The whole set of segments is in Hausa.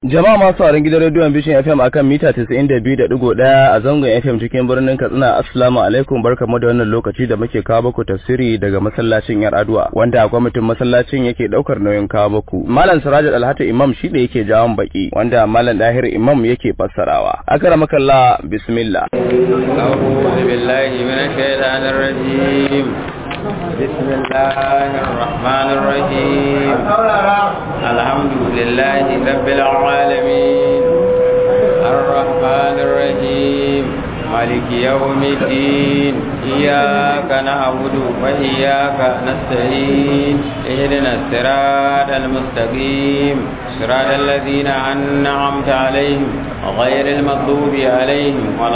Jama'a masu sauraron gidan rediyon Vision FM akan mita 92.1 a zangon FM cikin birnin Katsina Assalamu alaikum barkamu da wannan lokaci da muke kawo muku tafsiri daga masallacin Yar Adua wanda kwamitin masallacin yake daukar nauyin kawo muku. Malam Siraj Alhata Imam shi da yake jawon baki wanda Malam Dahir Imam yake fassarawa. Akramakallah bismillah. أعوذ بالله من الشيطان الرجيم بسم الله الرحمن الرحيم الحمد لله رب العالمين الرحمن الرحيم مالك يوم الدين إياك نعبد وإياك نستعين اهدنا الصراط المستقيم صراط الذين أنعمت عليهم غير المغضوب عليهم ولا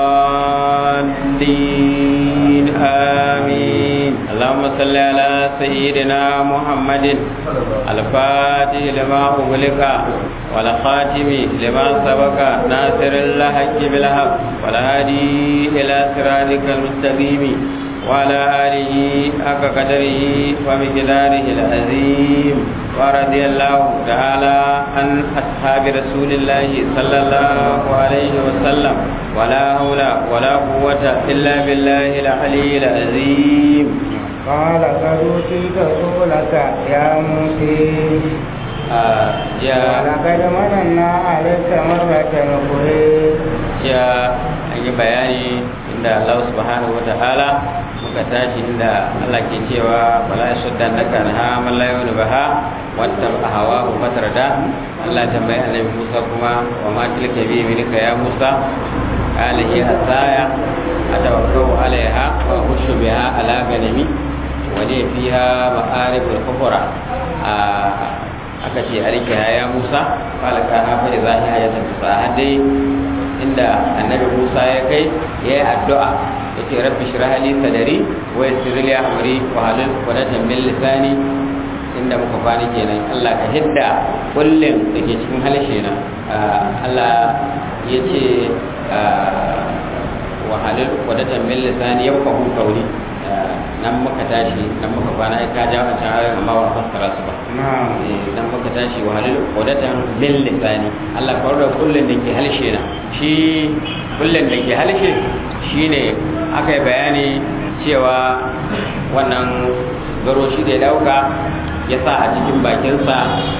الضالين آمين اللهم صل على سيدنا محمد الفاتح لما أغلق والخاتم لما سبق ناصر الحق بالحق والهادي إلى صراطك المستقيم وعلى آله حق قدره ومقداره العظيم ورضي الله تعالى عن أصحاب رسول الله صلى الله عليه وسلم ولا حول ولا قوة إلا بالله العلي العظيم قال قد أوتيت سؤلك يا موسى آه يا ولقد مننا عليك مرة أخرى ya yi bayani inda Allah subhanahu wa ta'ala muka tashi inda Allah ke cewa bala ya shudda na kan ha malla yau baha wata hawa ku fatar da Allah tambayi annabi Musa kuma wa ma tilka bi milika ya Musa qala hiya asaya atawakkau alaiha wa ushu biha ala ganami wa li fiha ma'arib al-kufra aka ce alkiha ya Musa qala kana fa idza hiya yatasahadai inda annabi Musa ya kai ya yi addu'a ya ce rabbi shirah li sadari wa yassir li amri wa halul qudatan min lisani inda muka kwana kenan Allah ka hidda kullum da ke cikin halshe na Allah ya ce wa halul qudatan min lisani yafqahu qawli nan muka tashi nan muka kwana ai ka ja wancan ayoyin amma ba fassara su ba nan muka tashi wa halul qudatan min lisani Allah ka warda kullun da ke halshe na shi kullun da ke halshe shine aka yi bayani cewa wannan garo shi da ya dauka ya sa a cikin bakinsa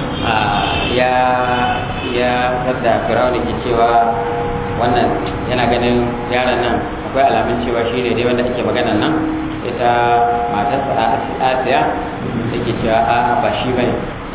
ya ya sadda firawuna ke cewa wannan yana ganin yaron nan akwai alamun cewa shi ne dai wanda ake magana nan ita matarsa asiya da ke cewa a ba shi bane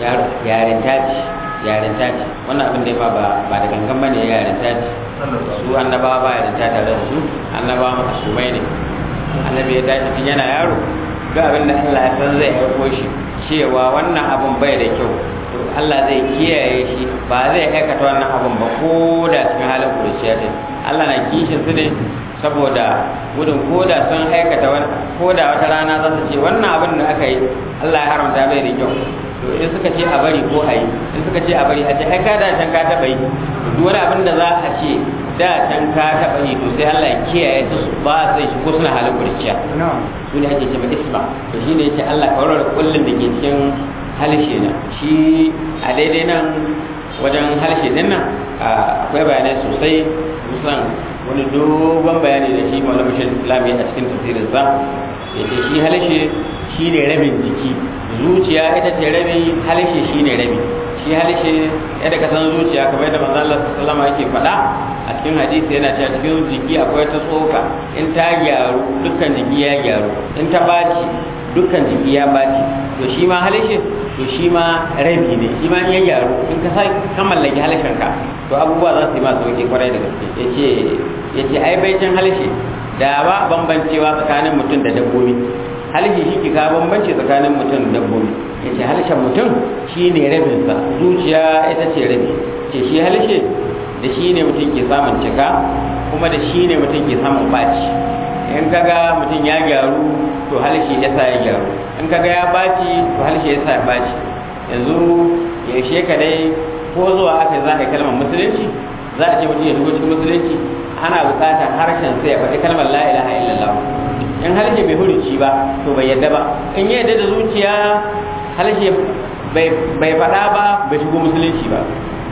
yarinta ce yarinta ce wannan abin da ya ba ba da gangan bane yarinta ce su annabawa ba yarinta tare da su annabawa masumai ne annabi ya tashi tun yana yaro duk abin da Allah ya san zai aiko shi cewa wannan abin bai da kyau to Allah zai kiyaye shi ba zai aikata wannan abin ba ko da cikin halin kurciya din Allah na kishin su ne saboda gudun ko da sun aikata wani ko da wata rana za su ce wannan abin da aka yi Allah ya haramta bai da kyau to in suka ce a bari ko a yi in suka ce a bari a ce ai ka da can ka taɓa yi duk wani abin da za a ce da can ka taɓa yi to sai Allah ya kiyaye su ba sai shi ko suna halin kurciya su ne ake cewa isma to shi ne yace Allah ka warware kullun da ke cikin halshe na shi a daidai nan wajen halshe din nan akwai bayanai sosai musan wani dogon bayani da shi maulama shi islami a cikin tafsirin sa yace shi halshe shi ne rabin jiki zuciya ita ce rabi halshe shi ne rabi shi halshe yadda ka san zuciya kamar yadda manzo Allah sallallahu alaihi yake faɗa a cikin hadisi yana cewa cikin jiki akwai ta tsoka in ta gyaru dukkan jiki ya gyaru in ta baci dukkan jiki ya baci to shi ma halshe to shi ma rabi ne shi ma in ya gyaru in ka sa ka mallaki halshen ka to abubuwa za su yi masu sauki kwarai da gaske yace yace ai baicin halshe da ba bambancewa tsakanin mutum da dabbobi halshe shi ke ka bambanci tsakanin mutum da dabbobi yace halshen mutum shine rabinsa zuciya ita ce rabi ce shi halshe da shi ne mutum ke samun cika kuma da shi ne mutum ke samun baci in kaga mutum ya gyaru to halshe ya sa ya gyaru in kaga ya baci to halshe ya sa ya baci yanzu yaushe ka dai ko zuwa aka za a yi kalmar musulunci za a ce mutum ya shigo cikin musulunci ana buƙatar harshen sai ya faɗi kalmar la ilaha illallah in harshe bai huruci ba to bai yadda ba in ya yadda da zuciya harshe bai faɗa ba bai shigo musulunci ba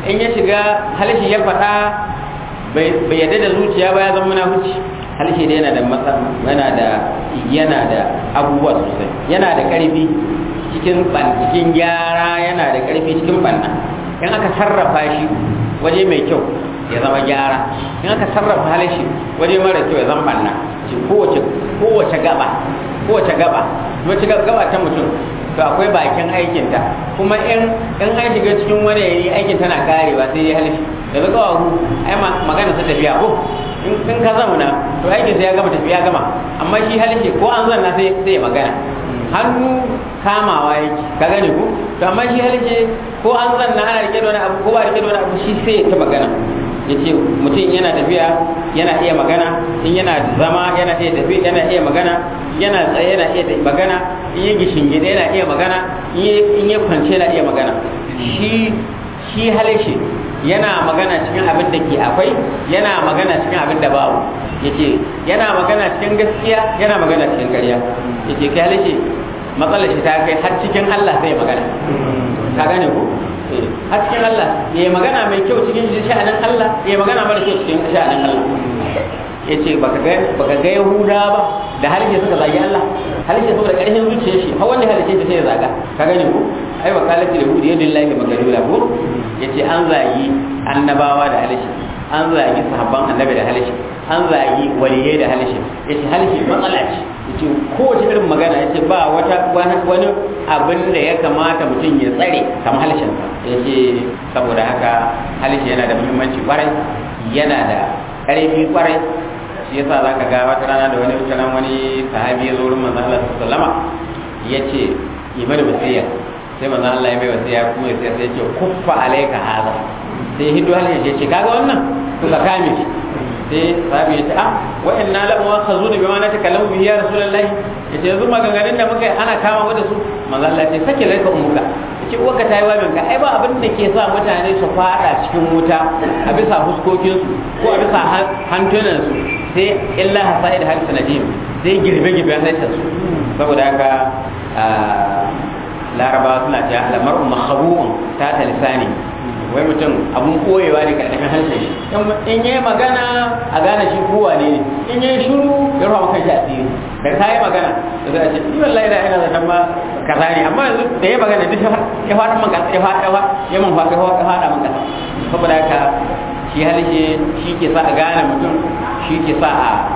in ya shiga halishi ya faɗa bai yadda da zuciya ba ya zama munafuci halishi da yana da masa yana da yana da abubuwa sosai yana da ƙarfi cikin cikin gyara yana da ƙarfi cikin banna in aka sarrafa shi waje mai kyau ya zama gyara in aka sarrafa halishi waje mara kyau ya zama banna kowace kowace gaba kowace gaba wace gaba ta mutum to akwai bakin aikinta kuma in in an shiga cikin wani yayi aikin tana karewa sai ya halishi da ga kawo ai magana ta tafiya ko in ka zauna to aikin sai ya gama tafiya gama amma shi halishi ko an zanna sai sai ya magana hannu kamawa yake ka gane ku to amma shi halishi ko an zanna ana rike da wani abu ko ba rike da wani abu shi sai ya ta magana yace mutum yana tafiya yana iya magana in yana zama yana iya tafi yana iya magana yana tsaye yana iya magana in yi gishingide yana iya magana in yi kwance yana iya magana shi shi halishe yana magana cikin abin da ke akwai yana magana cikin abin da babu yace yana magana cikin gaskiya yana magana cikin ƙarya yace kai halishe matsalar shi ta kai har cikin Allah sai magana ka gane ko a cikin Allah ya yi magana mai kyau cikin sha'anin Allah ya yi magana mara kyau cikin sha'anin Allah ya ce baka ga Yahuda ba da halishe suka zagi Allah halishe saboda ƙarfin zuciyar shi har wanda halishe ta sai ya zaga ka gani ko ai wa kalati yahudi yadillahi magalula ko yace an zagi annabawa da halishe an zagi sahabban annabi da halishe an zagi waliyai da halishe yace halishe matsala ce yace kowace irin magana yace ba wata wani abin da ya kamata mutum ya tsare kamar halishin yace saboda haka halishe yana da muhimmanci kwarai yana da ƙarfi kwarai shi yasa zaka ga wata rana da wani mutanen wani sahabi ya zo wurin manzon Allah sallama yace yi mana wasiya sai manzon Allah ya mai wasiya kuma sai sai yace kuffa alayka hada sai hiddo halishe ya ce kaga wannan to ka kame shi sai sahabi ya ce ah wa inna la mu'akhazuna bima natakallamu bihi ya rasulullahi yace yanzu maganganun da muka yi ana kama mu da su manzo Allah ya ce sake laika ummuka yace uwarka tayi wabin ka ai ba abin da ke sa mutane su fada cikin wuta a bisa huskokin su ko a bisa hantunan su sai illa hasaid hal sanadim sai girbe girbe halittar su saboda haka larabawa suna cewa al'amaru makhabu'un ta ta lisani wai mutum abun koyewa ne karkashin harshen shi in yi magana a gane shi kowa ne in yi shuru ya ruwa maka shi asiri da ta yi magana da za a ce ni wallahi da ina zaton ma kaza ne amma yanzu da ya magana duk ya fara man kasa ya fara ya man fara ya fara man kasa saboda haka shi harshe shi ke sa a gane mutum shi ke sa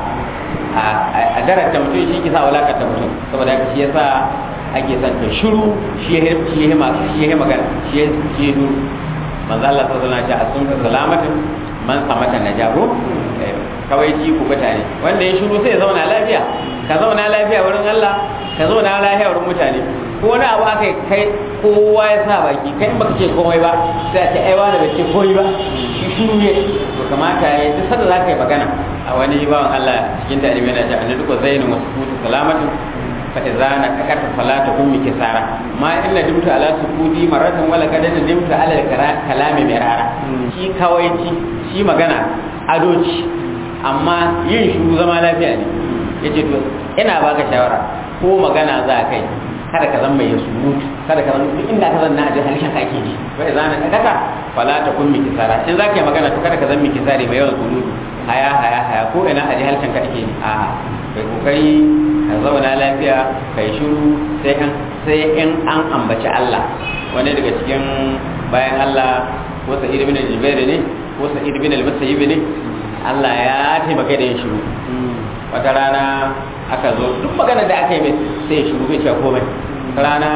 a a darata mutum shi ke sa a wulakanta mutum saboda haka shi ya sa ake son ta shiru shi ya shi ya magana shi ya shi ya manzo Allah sallallahu alaihi wasallam a sun salamatin man samata najabu kawai ji ku mutane wanda ya shiru sai ya zauna lafiya ka zauna lafiya wurin Allah ka zauna lafiya wurin mutane ko wani abu aka kai kowa ya sa baki kai in baka ce komai ba sai a ce ai wani bai ce komai ba shi shiru ne to kamata ya duk sanda za ka yi magana a wani bawan Allah cikin talibi yana ce annabi ko zainu wasu kutu salamatin فإذا نككت فلا تكن كسارا ما إلا دمت على سكوتي مرة ولا قد دمت على الكلام مرارا شي كويتي شي مغانا adoci amma yin shuru zama lafiya ne yace to ina baka shawara ko magana za kai kada ka zama mai surutu kada ka zama duk inda ka zanna a jihar harshen kake ji fa idza na kaka fala ta kun miki sara in zaka yi magana to kada ka zama miki sare mai yawan surutu haya haya haya ko ina a jihar harshen kake ji a kai kokari ka zauna lafiya kai shiru sai in sai in an ambaci Allah wani daga cikin bayan Allah ko Sa'id ibn Jubair ne ko Sa'id ibn al-Musayyib ne Allah ya taimaka da yin shiru wata rana aka zo duk magana da aka yi mai sai ya shiru bai cewa komai rana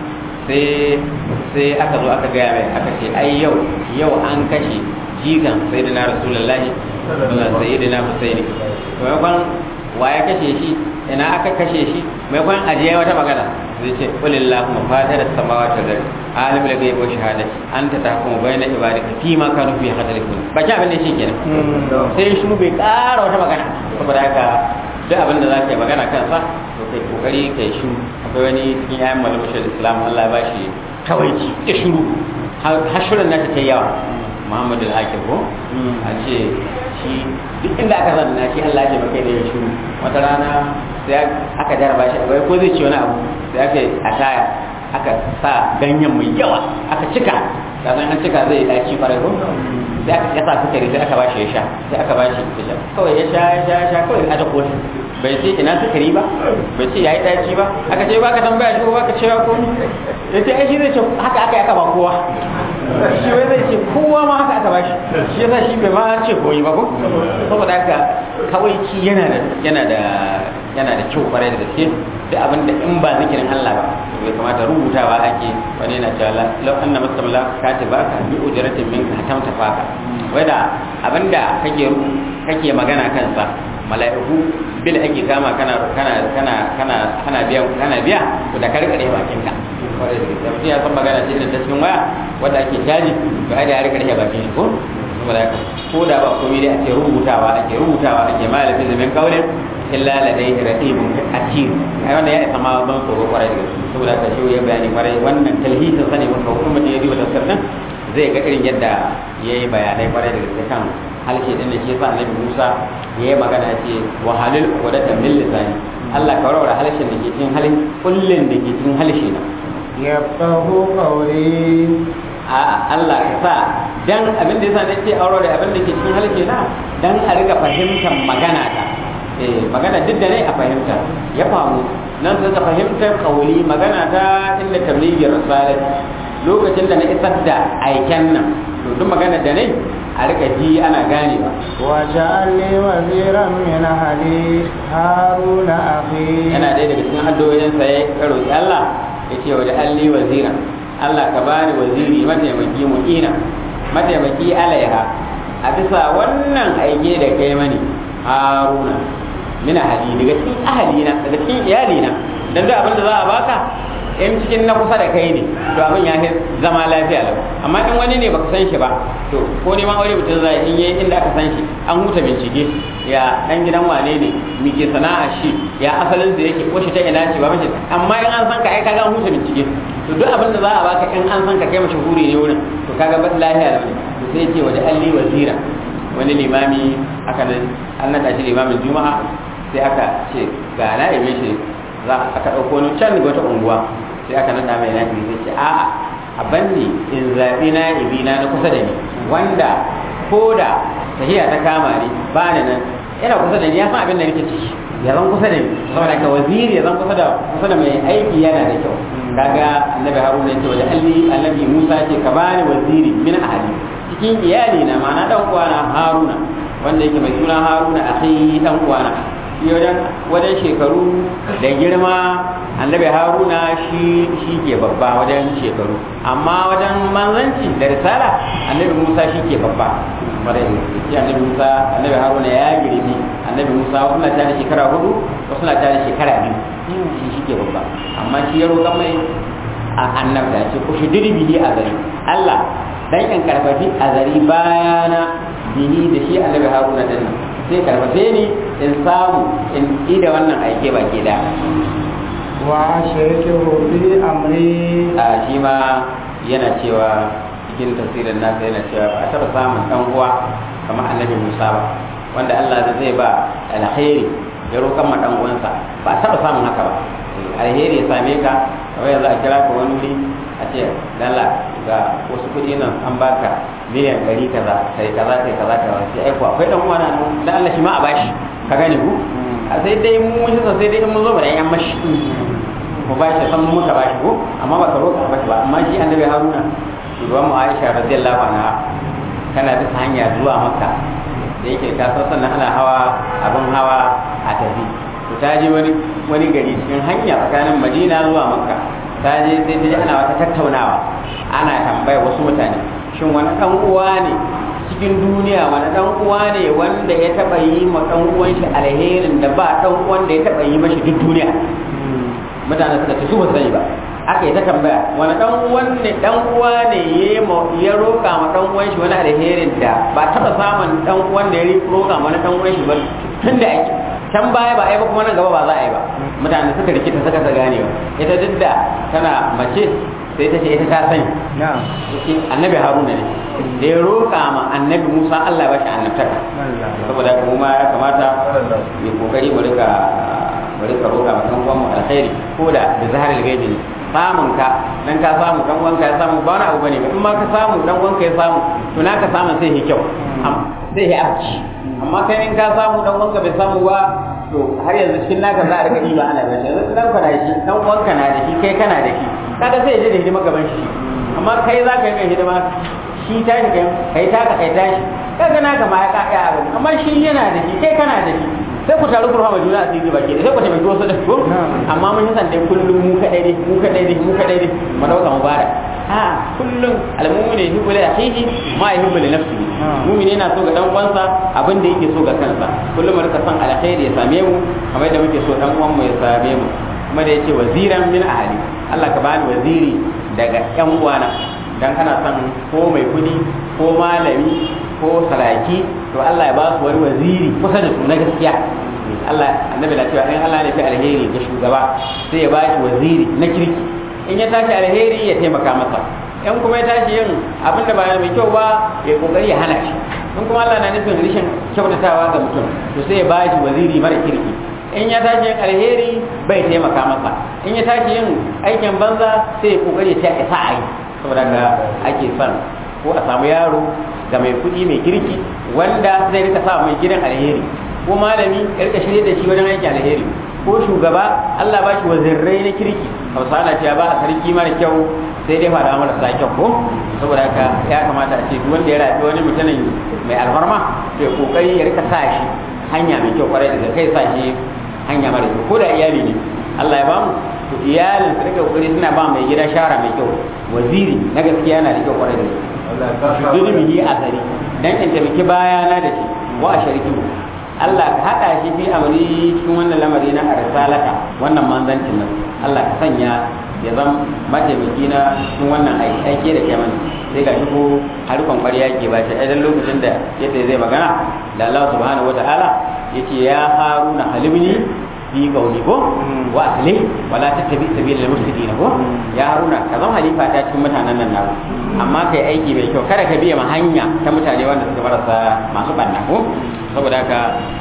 sai sai aka zo aka gaya mai aka ce ai yau yau an kashe jigan sayyidina rasulullahi sayyidina husaini maimakon wa ya kashe shi ina aka kashe shi maimakon ajiye wata magana zai ce kulillahu mafatar samawati wal ardi alimul ghaibi wa shahadati anta tahkumu bayna ibadika fi ma kanu fi hadalikun ba ki abin da shi kenan sai shi bai ƙara wata magana saboda haka duk abin da za ka yi magana kansa to kai kokari kai shiru akwai wani cikin yayan malamushin islam Allah ya bashi kawaici da shiru har shirin nata ta yawa muhammadu al-akir ko a ce shi duk inda aka zanna shi Allah ya maka da ya shiru wata rana sai aka jaraba shi akwai ko zai ci wani abu sai aka yi a taya aka sa ganyen mai yawa aka cika ka san an cika zai daci farai ko sai aka yasa sukari sai aka bashi ya sha sai aka bashi ya sha kawai ya sha ya sha ya sha kawai a kotu bai ce ina sukari ba bai ce yayi daci ba aka ce baka tambaya shi ko baka cewa ko ya ce ai shi zai ce haka aka aka ba kowa shi wai zai ce kowa ma haka aka bashi shi yasa shi bai ma ce koyi ba ko saboda haka kawai ki yana da yana da yana da kyau kwarai da gaske duk abin da in ba zikirin Allah ba bai kamata rubutawa ake wani na cewa lau anna mustamla katibaka bi ujratin minka hatamta faka wai da abinda kake kake magana kansa mala'iku bil ake kama kana kana kana kana kana biya kana biya to da karkare bakin ka kwarai da gaske mutum ya san magana ce irin ta cikin waya wanda ake caji to ai da ya rika rike bakin shi ko saboda haka ko da ba komai dai ake rubutawa ake rubutawa ake malamin zaman kaulin illa ladai raqibun atid ai wannan ya isa ma ban tsoro kwarai da gaske saboda haka shi ya bayani kwarai wannan talhisin sane maka hukumar da ya duba tafsir din zai ga irin yadda yayi bayanai kwarai da gaske kan halshe din da shi yasa annabi Musa yayi magana ce wa halil qudatan min lisani Allah ka warware halshen da ke cikin halin kullun da ke cikin halshe na yafqahu qawli a Allah ka sa dan abin da yasa nace aure da abin da ke cikin halshe na dan a riga fahimtar magana ta eh magana duk da ne a fahimta ya famu nan sai ka fahimtar kauli magana ta inda tablighi risalat lokacin da na isar da aiken nan to duk magana da ne a rika ji ana gane ba واجعل لي وزيرا من أهلي هارون أخي yana ɗaya daga cikin addu'o'in sa ya roki Allah yace wa alli wazira Allah ka bani waziri mataimaki mu'ina mataimaki alaiha a bisa wannan aike da kai mani haruna mina hali daga cikin ahalina daga cikin iyalina dan duk abin da za a baka in cikin na kusa da kai ne to abin ya fi zama lafiya lau amma in wani ne baka san shi ba to ko neman aure mutum zai in yayi inda aka san shi an huta bincike ya dan gidan wane ne mi ke sana'a shi ya asalin da yake ko shi ta ina ce ba mace amma in an san ka ai kaga an huta bincike to duk abin da za a baka in an san ka kai mashahuri ne wurin to kaga ba lafiya lau to sai ce waje alli wazira wani limami aka nan an naɗa shi limamin juma'a sai aka ce ga na yabe shi za a ka ɗauko wani can daga wata unguwa sai aka naɗa mai nafi sai ce a'a a banni in zaɓi na ibina na kusa da ni wanda ko da tahiya ta kama ni ba ni nan yana kusa da ni ya san abin da nake ciki ya zan kusa da ni saboda ka waziri ya zan kusa da kusa da mai aiki yana da kyau kaga annabi haruna ya ce wajen alli annabi musa ce ka bani waziri min ahli cikin iyali na ma'ana dan uwana haruna wanda yake mai suna haruna akhi dan uwana shi wajen wajen shekaru da girma annabi haruna shi shi ke babba wajen shekaru amma wajen manzanci da risala annabi musa shi ke babba marai shi annabi musa annabi haruna ya girmi annabi musa wasu na tare shekara hudu wasu na tare shekara biyu shi shi ke babba amma shi ya roƙa mai a annabta ce ko shi dirbihi a zari allah dan in karfafi a zari bayana bihi da shi annabi haruna din nan sai karfafe ni in samu in ida wannan aike baki da وأشركه في أمري a shi ma yana cewa cikin tasirin nasa yana cewa ba a taɓa samun ɗan uwa kamar annabi musa ba wanda allah zai ba alheri ya roƙan ma ɗan uwansa ba a taɓa samun haka ba alheri ya same ka kamar yanzu a kira ka wani wuri a ce dala ga wasu kuɗi nan an baka miliyan ɗari kaza kai kaza kai kaza kai sai aiko akwai ɗan uwa na da allah shi ma a bashi ka gane ku a sai dai mu shi sai dai in mun zo ba da yan mashi mu ba shi san muka ba shi ko amma ba ka roƙa ba shi ba amma shi annabi haruna shugaban mu aisha radiyallahu anha kana bisa hanya zuwa makka da yake ka san sannan ana hawa abin hawa a tafi to ta je wani wani gari cikin hanya tsakanin madina zuwa makka ta je sai ta ji ana wata tattaunawa ana tambaya wasu mutane shin wani dan uwa ne cikin duniya wani dan uwa ne wanda ya taba yi ma dan uwan shi alherin da ba dan uwan da ya taba yi mashi duk duniya mutane suka ce su ba sani ba aka yi ta tambaya wani dan uwan ne dan uwa ne ya ya roka ma dan uwan shi wani alherin da ba taba samun dan uwan da ya roka ma wani dan uwan shi ba tun da ake can baya ba ai ba kuma nan gaba ba za a yi ba mutane suka rikita suka ta gane ba ita duk da tana mace sai ta ce ita ta sani نعم yake annabi haruna ne da ya roƙa ma annabi musa allah ba shi annabtaka saboda haka mu ma ya kamata mai kokari mu rika mu rika roƙa ma kan uwan mu alkhairi ko da da zaharil gaibi ne samun ka dan ka samu dan wanka ya samu ba wani abu bane ba in ma ka samu dan wanka ya samu to naka samu sai ya kyau sai ya abci amma kai in ka samu dan wanka bai samu ba to har yanzu cikin naka za a rika diba ana ganin yanzu dan ka na shi dan wanka na da shi kai kana da shi kaga sai ya je da hidima gaban shi amma kai za ka yi mai hidima shi tashi kai kai taka kai tashi kaga naka ma ya kaka abin amma shi yana da shi kai kana da shi sai ku taru ku rahama juna a cikin baki sai ku taimaki wasu da ko amma mun san dai kullum mu kadai ne mu kadai ne mu kadai ne mu dauka mu bada a kullum almu'mini yuhibbu li akhihi ma yuhibbu li nafsihi mu'mini yana so ga dan uwansa abin da yake so ga kansa kullum mu rika san alkhairi ya same mu kamar da muke so dan uwan mu ya same mu kuma da yace waziran min ahli Allah ka bani waziri daga yan uwana dan kana son ko mai kudi ko malami ko saraki to Allah ya ba su wani waziri kusa da su na gaskiya Allah annabi na cewa in Allah ne fi alheri ga shugaba sai ya ba shi waziri na kirki in ya tashi alheri ya taimaka masa in kuma ya tashi yin abin da ba mai kyau ba ya kokari ya hana shi in kuma Allah na nufin rishin kyautatawa ga mutum to sai ya ba shi waziri mara kirki in ya tashi yin alheri bai taimaka masa in ya tashi yin aikin banza sai ya kokari ya sa a yi saboda ga ake son ko a samu yaro ga mai kuɗi mai kirki wanda zai rika sa mai gidan alheri ko malami ya rika shirye da shi wajen aikin alheri ko shugaba Allah ba shi wazirrai na kirki hausa na cewa ba a sarki mara kyau sai dai fada marasa kyau ko saboda haka ya kamata a ce duk wanda ya rafi wani mutumin mai alfarma sai kokari ya rika sa shi hanya mai kyau kwarai daga kai sa shi hanya mara kyau ko da iyali ne Allah ya bamu to iyalin su rika kokari suna ba mai gida shara mai kyau waziri na gaskiya yana da kyau kwarai da gaske zulmihi a gari dan in taimaki bayana da shi wa a shariki Allah ka haɗa shi fi amri cikin wannan lamari na arsalaka wannan manzancin nan Allah ka sanya ya zama mataimaki na cikin wannan aiki da kai mana sai ga shi ko harkon ƙwarya ke ba shi idan lokacin da yadda zai magana da Allah subhanahu wataala yace ya haruna halimni fi gauni ko wa asli wala tattabi sabil al mufsidin ko ya haruna ka zama halifa ta cikin mutanen nan nawo amma kai aiki mai kyau kada ka biya ma hanya ta mutane wanda suka marasa masu banna ko saboda haka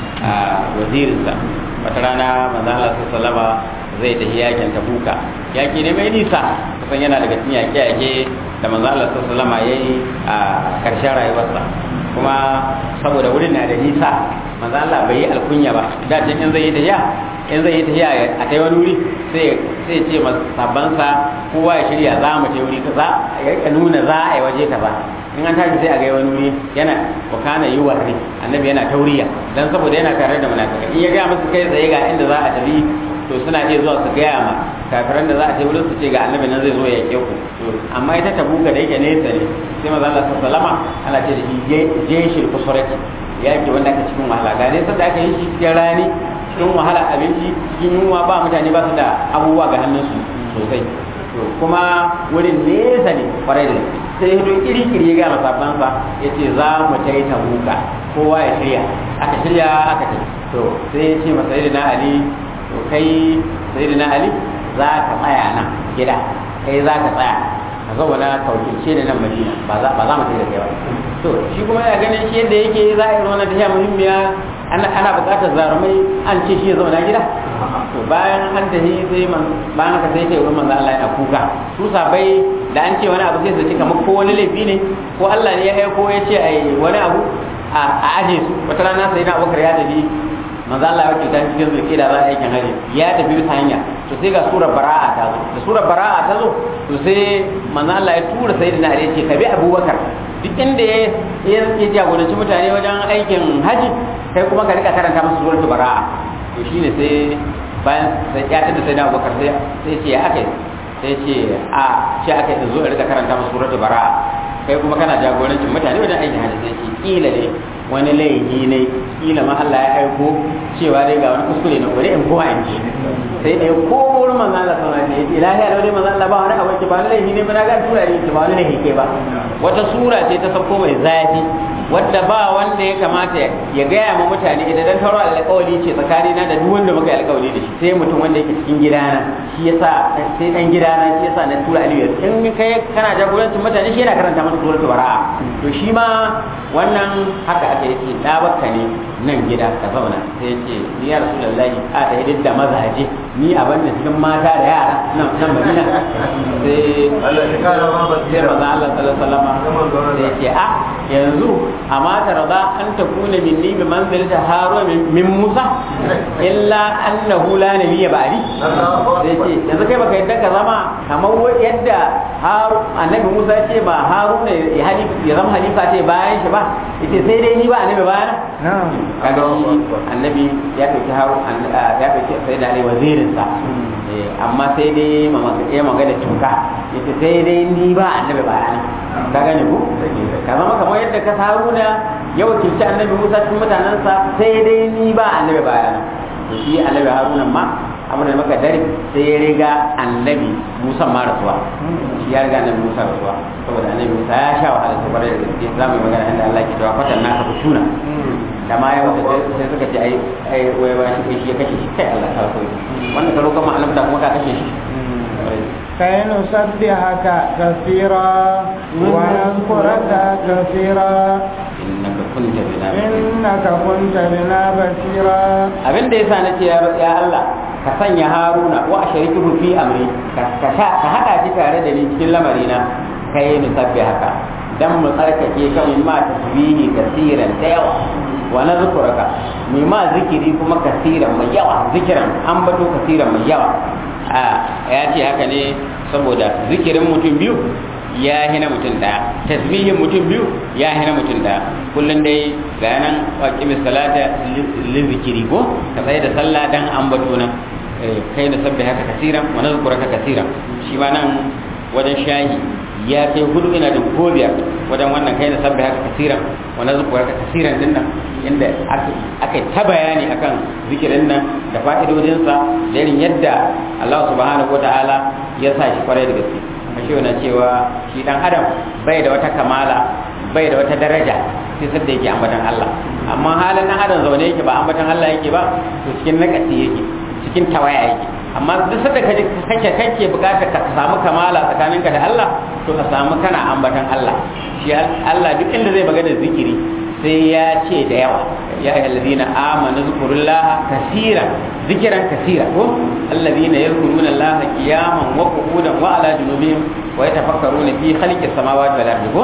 wazirinsa wata rana manzo Allah sallallahu zai tafi yakin tabuka yaki ne mai nisa kusan yana daga cikin yaƙe yaƙe da manzo Allah sallallahu yayi a karshen rayuwarsa kuma saboda wurin na da nisa manzo Allah bai yi alkunya ba da can in zai yi tafiya in zai yi tafiya a kai wani wuri sai sai ce sabbansa kowa ya shirya za mu je wuri kaza ya nuna za a yi waje kaza in an tashi sai a ga wani wuri yana wakana yi warri annabi yana tauriya dan saboda yana tare da munafikai in ya ga musu kai tsaye ga inda za a tafi to suna iya zuwa su gaya ma kafiran da za a ce wurin su ce ga annabi nan zai zo ya ke ku to amma ita tabuka da yake nesa ne sai maza Allah sallama ana ce da shi jeshin kusurati yaki wanda aka cikin wahala ga nesa da aka yi shi cikin rani cikin wahala abinci cikin yunwa ba mutane ba su da abubuwa ga hannunsu sosai to kuma wurin nesa ne kwarai da sai hidin kiri-kiri ya gama sabansa ya ce za mu ta yi tabuka kowa ya shirya aka shirya aka ce to sai ya ce masa na ali to kai sai na ali za ka tsaya nan gida kai za ka tsaya ka zauna ka wakilce da nan madina ba za mu sai da kai ba to shi kuma ya ganin shi yadda yake za a yi wannan tafiya muhimmiya ana buƙatar zarumai an ce shi ya zauna gida to bayan an tafi sai man bayan haka sai ce wurin manzo Allah yana kuka su sabai da an ce wani abu sai su ci kamar ko wani laifi ne ko Allah ne ya aiko ya ce ai wani abu a aje su wata rana sai na Abubakar ya tafi manzo Allah ya wakilta cikin zulki da za a aikin haji ya tafi bisa hanya to sai ga surar bara'a ta zo da surar bara'a ta zo to sai manzo Allah ya tura sayyidina Ali ya ce ka bi Abubakar duk inda ya ya jagoranci mutane wajen aikin haji kai kuma ka rika karanta musu suratul bara'a to shine sai bayan sai ya tada sai na Abubakar sai sai ce ya aka sai ce a ce aka yi zo rika karanta musu suratul bara'a kai kuma kana jagorancin mutane wajen aikin haji sai ce kila ne wani laifi ne kila ma Allah ya aiko cewa dai ga wani kuskure na gore in kowa in ji sai da ko wurin manzo Allah sallallahu alaihi wasallam ilahi alawli manzo Allah ba wani abu ba wani laifi ne ba na ga tura ne ba wani laifi ke ba wata sura ce ta sauko mai zafi wadda ba wanda ya kamata ya gaya ma mutane idan dan taro alƙawari ce tsakanina da duk wanda muka yi alƙawari da shi sai mutum wanda yake cikin gidana shi yasa sai dan gidana shi yasa na tura aliyu in kai kana jagorancin mutane shi yana karanta masa suratul bara'a to shi ma wannan haka aka yi da bakka ne nan gida ka zauna sai ya ce ni ya rasu lallahi a ta yi da mazaje ni a banda cikin mata da yara nan nan madina sai sai maza Allah sallallahu alaihi wasallam sai ya ce a yanzu amma ta rada an ta kuna minni bi manzilata haro min Musa illa annahu la nabiyya ba'di sai ce yanzu kai baka yadda ka zama kamar yadda haru annabi Musa ce ba Haruna ya halifa ya zama halifa ce bayan shi ba yace sai dai ni ba annabi bayan kaga shi annabi ya dauki haru ya dauki sai da wazirin sa amma sai dai ya magana tuka yace sai dai ni ba annabi bayan ka gane ku ka zama kamar yadda ka Haruna ya wakilci annabi Musa cikin mutanensa sai dai ni ba annabi bayan to shi annabi Haruna ma amma da maka dare sai ya riga annabi Musa ma rasuwa shi ya riga annabi Musa rasuwa saboda annabi Musa ya sha wahala ta kwarai da gaske za mu yi magana inda Allah ke cewa fatan naka fituna da ma ya wuce sai suka ce ai ai wai ba shi shi ya kashe shi kai Allah ta koyi wanda ka roƙa ma annabta kuma ka kashe shi كي نسبحك كثيرا ونذكرك كثيرا innaka kunta bina إنك كنت بنا بصيرا abin da yasa nace ya ya Allah ka sanya Haruna wa ashariku fi amri ka ka sha- ka hada shi tare da ni cikin lamarina kai ni sabbi haka dan mu tsarkake kan ma tasbihi kasiran da yawa wa nazkuraka mu ma zikiri kuma kasiran mai yawa zikiran an bato kasiran mai yawa a ya ce haka ne saboda zikirin mutum biyu ya hina mutum daya tasbihin mutum biyu ya hina mutum daya kullum dai ga nan waqimis salata li zikiri ko ka tsaye da sallah dan ambato nan Eh, kai na sabbi haka kasiran wa nazkuraka kasiran shi ma nan wajen shahi ya kai hudu ina da ko biyar wajen wannan kai na sabbi haka kasiran wa nazkuraka kasiran din nan inda aka ta bayani akan zikirin nan da fa'idodinsa da irin yadda Allah subhanahu wa ta'ala ya sa shi kwarai da gaske ashe na cewa shi dan adam bai da wata kamala bai da wata daraja sai sadda yake ambatan Allah amma halin dan adam zaune yake ba ambatan Allah yake ba to cikin nakasi yake cikin tawaya yake amma duk sadda kaje kake kake bukatar ka samu kamala tsakaninka da Allah to ka samu kana ambatan Allah shi Allah duk inda zai magana zikiri sai ya ce da yawa ya ayyuhallazina amanu zkurullaha kaseeran zikran kaseera ko alladhina yadhkuruna allaha qiyaman wa qu'udan wa ala junubihim wa yatafakkaruna fi khalqis samawati wal ardi ko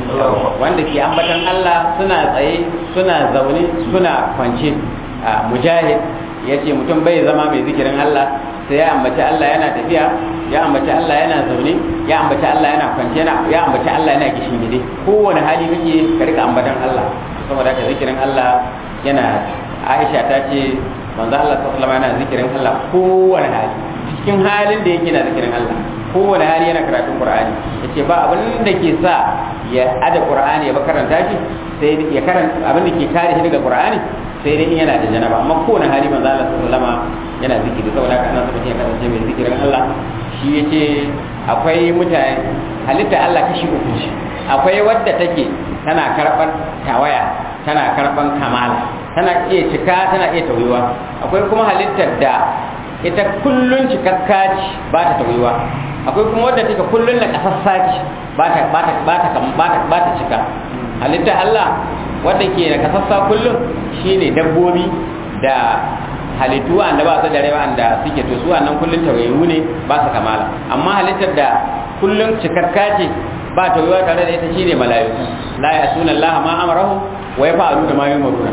wanda ke ambatan Allah suna tsaye suna zaune suna kwance mujahid yace mutum bai zama mai zikirin Allah sai ya ambaci Allah yana tafiya ya ambaci Allah yana zaune ya ambaci Allah yana kwance ya ambaci Allah yana gishingide kowane hali kake ka rika ambatan Allah saboda haka zikirin Allah yana Aisha ta ce manzo Allah sallallahu alaihi yana zikirin Allah kowane hali cikin halin da yake na zikirin Allah kowane hali yana karatun Qur'ani yace ba abin da ke sa ya ada Qur'ani ya ba karanta shi sai ya karanta abin da ke kare shi daga Qur'ani sai dai in yana da janaba amma kowane hali manzo Allah sallallahu alaihi yana zikiri saboda haka ana so mutum ya kasance mai zikirin Allah shi yace akwai mutane halitta Allah kashi uku ce akwai wadda take tana karɓar tawaya tana karɓar kamala tana iya cika tana iya tauyuwa akwai kuma halittar da ita kullun cikakka ce ba ta tauyuwa akwai kuma wadda take kullun na kasassa ce ba ta ba ta ba ta ba ta ba ta cika halittar Allah wadda ke na kasassa kullun shine dabbobi da halittu wanda ba su da rai wanda suke to su wannan kullun tawayu ne ba su kamala amma halittar da kullun cikakka ce ba tauyuwa tare da ita shine mala'iku la ya'tuna Allah ma amarahu wa yaf'alu da ma yumaruna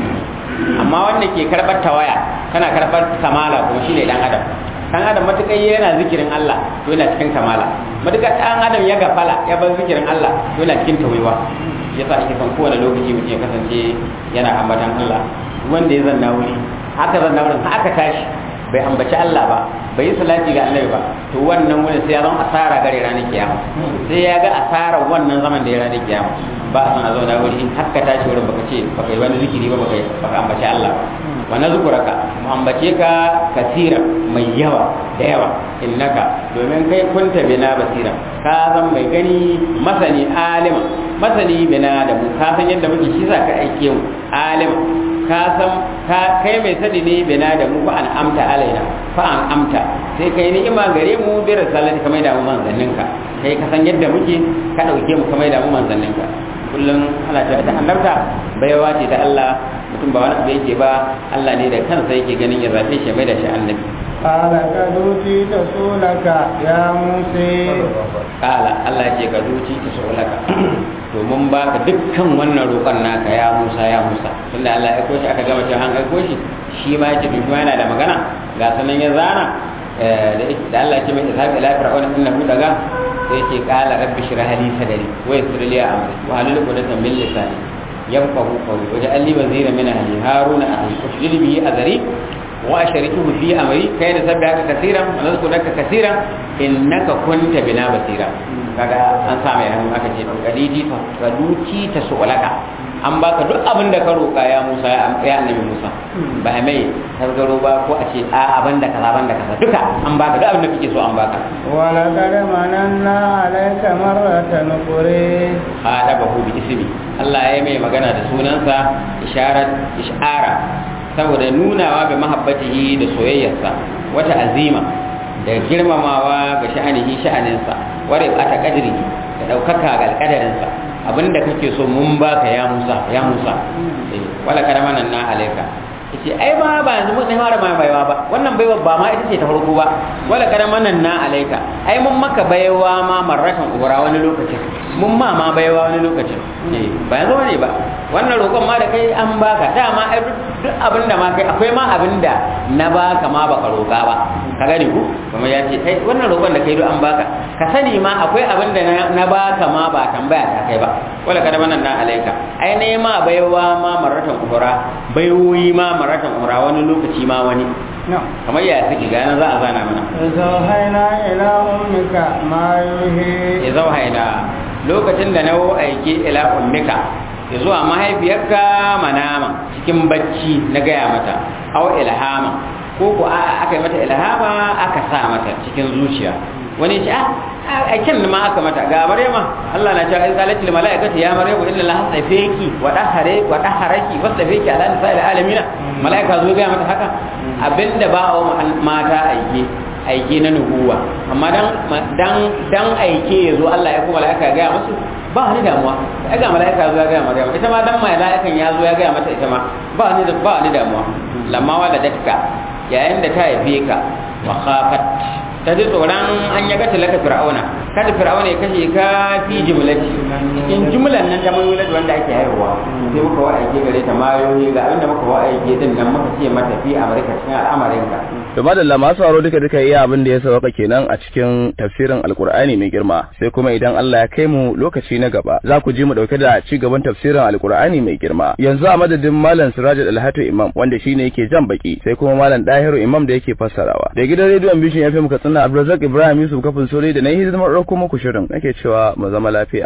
amma wanda ke karbar tawaya kana karbar kamala ko shine dan adam dan adam matukai yana zikirin Allah to yana cikin kamala matukai dan adam ya gafala ya bar zikirin Allah to yana cikin tauyuwa yasa ake son kowane lokaci mutum ya kasance yana ambatan Allah wanda ya zanna wuri haka zanna wurin haka tashi bai ambaci Allah ba bai yi salati ga annabi ba to wannan wani sai ya zama asara gare ranar kiyama sai ya ga asarar wannan zaman da ya ranar kiyama ba a son a zauna wuri in haka tashi wurin baka ce baka yi wani zikiri ba baka baka ambaci Allah ba wa nazkuraka mu ambace ka kasira mai yawa da yawa innaka domin kai kunta bina basira ka zan mai gani masani alima masani bina da mu ka san yadda muke shi za ka aike mu alima ka san ka kai mai sani ne bina da mu fa an amta alaina fa an amta sai kai ni'ima gare mu bi risalati kamar da mu manzanninka kai ka san yadda muke ka dauke mu kamar da mu manzanninka kullum ana cewa ta annabta baiwa ce ta Allah mutum ba wani abu yake ba Allah ne da kansa yake ganin ya zabe shi mai da shi annabi قال قد أوتيت سؤلك يا موسى kala Allah ce ka zuci ta saulaka to mun baka dukkan wannan roƙon naka ya Musa ya Musa tunda Allah ya aiko shi aka gama cewa an aiko shi shi ma yace to shi ma yana da magana ga sanan ya zana da Allah ya ce mai ishaq ila fir'auna innahu daga sai ce kala rabbi shrah li sadri wa yassir li amri wa halul uqdatan min lisani yafqahu qawli waj'al li wazira min ahli haruna akhi ushdil bihi azri وأشركه في أمري كي نسبحك كثيرا ونذكرك كثيرا إنك كنت بنا بصيرا kaga an sa mai hannu aka ce to kadiji fa kaduci ta su'alaka an baka duk abin da ka roƙa ya Musa ya annabi Musa ba mai tasgaro ba ko a ce a abin da kaza abin da kaza duka an baka duk abin da kake so an baka wala qad mananna alayka marratan ukhra hada bahu bi ismi Allah ya mai magana da sunansa isharat ishara saboda nunawa ga mahabbatihi da soyayyarsa wata azima da girmamawa ga sha'anihi sha'aninsa ware ata kadiri da daukaka ga alkadarinsa abinda kake so mun baka ya Musa ya Musa wala karamanan na alaika yace ai ba ba yanzu mun fara ma baiwa ba wannan baiwa ba ma ita ce ta farko ba wala karamanan na alaika ai mun maka baiwa ma marratan ubra wani lokacin mun ma ma baiwa wani lokacin eh ba yanzu ne ba wannan roƙon ma da kai an baka dama ai duk abin da ma kai akwai ma abin da na baka ma baka roƙa ba ka gani ku kuma ya ce kai wannan roƙon da kai duk an baka ka sani ma akwai abin da na baka ma ba tambaya ta kai ba wala kada wannan na alaika ai ne ma baiwa ma marratan ubra baiwoyi ma marratan ubra wani lokaci ma wani kamar ya suke gane za a zana mana zawhaina ila ummika ma yuhi ya zauhaina lokacin da na aike ila ummika ya zuwa mahaifiyarka manama cikin bacci na gaya mata au ilhama ko ko aka yi mata ilhama aka sa mata cikin zuciya wani ce ah aikin ma aka mata ga maryama Allah na cewa izalati lil malaikati ya maryamu inna allaha tsafeki wa dahare wa daharaki wa tsafeki ala nisa'il alamin malaika zo ga mata haka abinda ba wa mata aike aike na nubuwa amma dan dan dan aike yazo Allah ya kuma malaika ga musu ba ni damuwa ai ga malaika zo ya ga Maryam ita ma dan malaikan ya zo ya ga mata ita ma ba ni da ba ni damuwa lamma waladatka yayin da ta haife ka wa khafat ta ji tsoron an ya gata laka fir'auna kada fir'auna ya kashe ka fi jumlati cikin jumlan nan ta mai wanda ake haihuwa sai muka wa aike gare ta mayoyi ga abinda muka wa aike din nan muka ce mata fi amurka cikin al'amarin ka to madalla masu sauraro duka duka iya abin da ya sauka kenan a cikin tafsirin alkur'ani mai girma sai kuma idan Allah ya kai mu lokaci na gaba za ku ji mu dauke da ci gaban tafsirin alkur'ani mai girma yanzu a madadin malam Sirajul Alhatu Imam wanda shine yake jan baki sai kuma malam Dahiru Imam da yake fassarawa da gidan rediyon Bishin FM Katsina Abdulrazak Ibrahim Yusuf kafin sore da na yi hidimar ɗauko muku shirin nake cewa mu zama lafiya